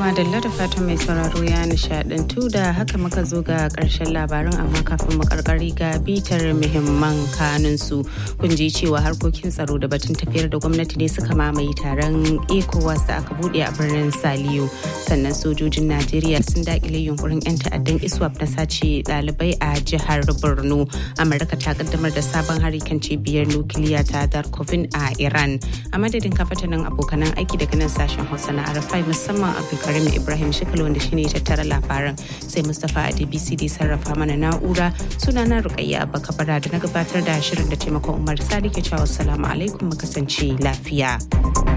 madalla da fatan mai sauraro ya nishadantu da haka muka zo ga karshen labarin amma kafin mu karkari ga bitar muhimman kanun su kun ji cewa harkokin tsaro da batun tafiyar da gwamnati ne suka mamaye taron ecowas da aka bude a birnin saliyo sannan sojojin najeriya sun dakile yunkurin yan ta'addan iswap na sace dalibai a jihar borno amurka ta kaddamar da sabon hari kan cibiyar nukiliya ta darkovin a iran a madadin kafatanin abokanan aiki daga nan sashen hausa na arafai musamman abdulkarim ibrahim shikal wanda shine tattara labaran sai mustapha adbc da sarrafa mana na'ura suna na rukayya abba kabara da na gabatar da shirin da taimakon umar sadi ke cewa assalamu alaikum mu kasance lafiya.